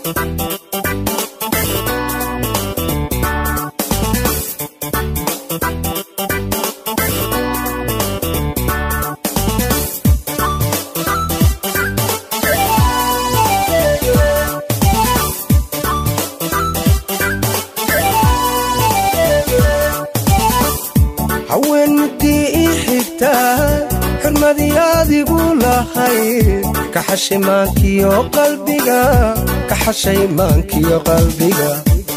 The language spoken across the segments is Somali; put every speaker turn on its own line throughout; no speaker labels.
haween midii ii xigtaa xurmadii adigu lahayd ka xashay maankiyo qalbiga ka xashay maankiyo qalbiga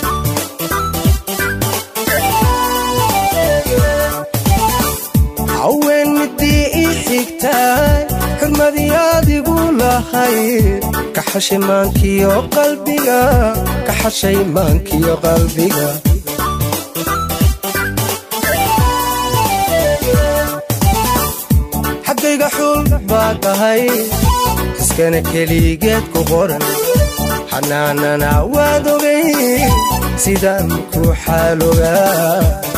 haween midii ii xigtaa xurmadii adigu lahayd ka xashay maankiyo qalbiga ka xashay maankiyo qalbiga xaggayga xul baa tahay iskana keligeed ku qoran xanaanana waad ogay sidaan ku xaalogaa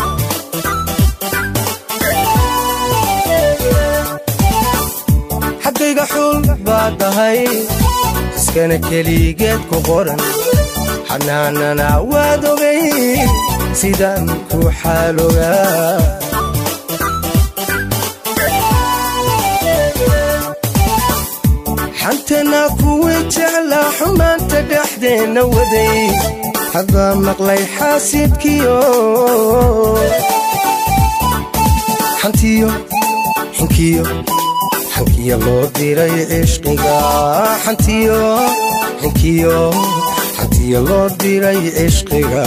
xaggayga xul baa tahay iskana keligeed ku qoran xanaanana waad ogay sidaan ku xaalogaa xantana kuwii jeclaa xumaanta dhexdeenna waday haddaa maqlay xaasidkiyo xantiyo xinkiyo xankiyo loo diray cishqiga xantiyo xinkiyo xantiyo loo diray cishqiga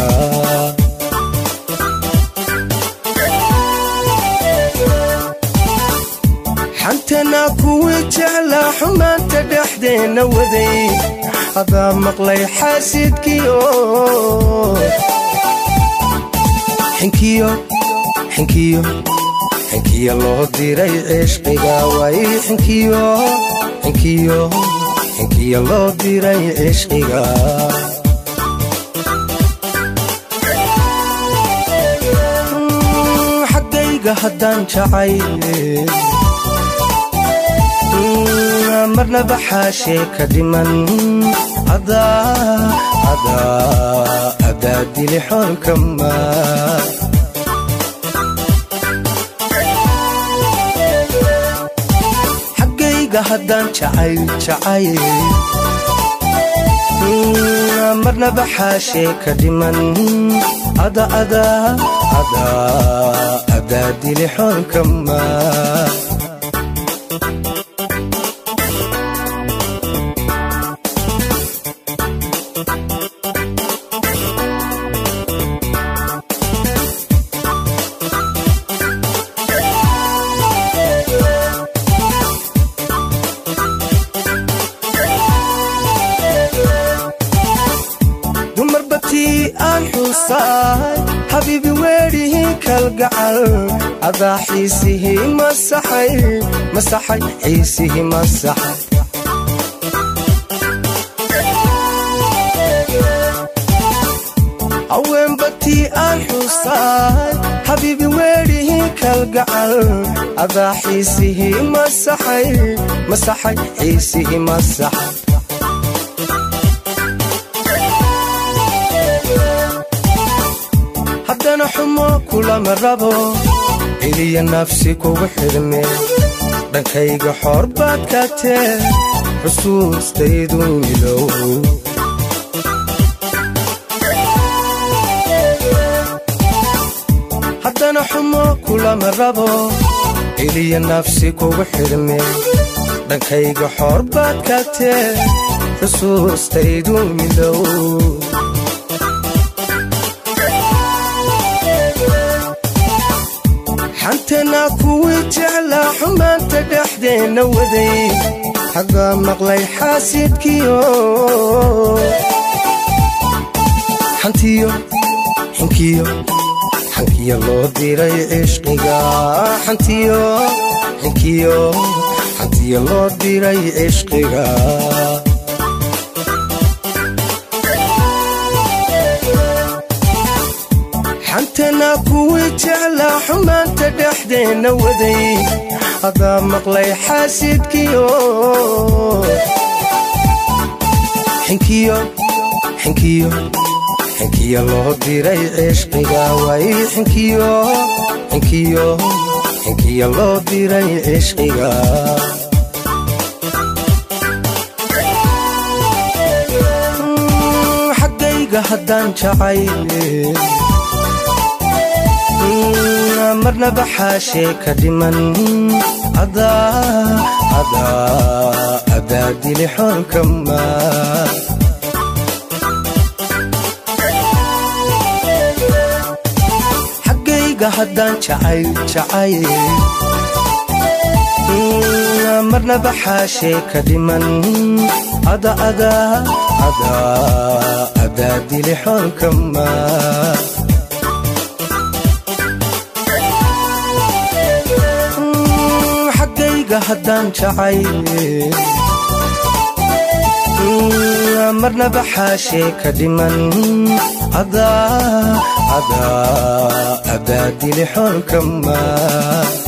xantana kuwii jeclaa xumaanta dhexdeenna waday haddaa maqlay xaasidkiyo xinkiyo xinkiyo xinkiyo loo diray cishqiga way xinkiyo xinkiyo xinkiyo loo diray cishqiga xaggayga haddaan jacay marnaba xaashee ka dhiman adaa dili xoolkama xaggayga haddaan jacayl jacayl marnaba xaashee ka dhiman adaa dili xoolkama habiibi weedhihii kalgacal adaa xiisihii masaxay masaxay xiisihii masaxay haweenbatii aan xusaay habiibi weedhihii kalgacal adaa xiisihii masaxay masaxay xiisihii masaxay haddana xumo kulama rabo celiya nafsi kugu xidhme dhankayga xoor baad ka tee xusuustaydu milow haddana xumo kulama rabo celiya nafsi kugu xidhme dhankayga xoor baad ka tee xusuustaydu milow xantana kuwii jeclaa xumaanta dhexdeenna waday haddaa maqlay xaasidkiyo xantiyo xinkiyo xankiyo loo diray cishqiga xantiyo xinkiyo xantiyo loo diray cishqiga xantana kuwii jeclaa xumaanta dhexdeenna waday haddaa maqlay xaasidkiyo xinkiyo xinkiyo xinkiyo loo diray cishqiga way xinkiyo xinkiyo xinkiyo loo diray cishqiga xaggayga haddaan jacayle marnaba xaashee ka dhiman adaa dili xoolka maa xaggayga haddaan jacayl jacayl marnaba xaashee ka dhiman adaa dili xoolka maa xaggayga haddaan jacayle marnaba xaashee ka dhiman adaa dili xoolka maa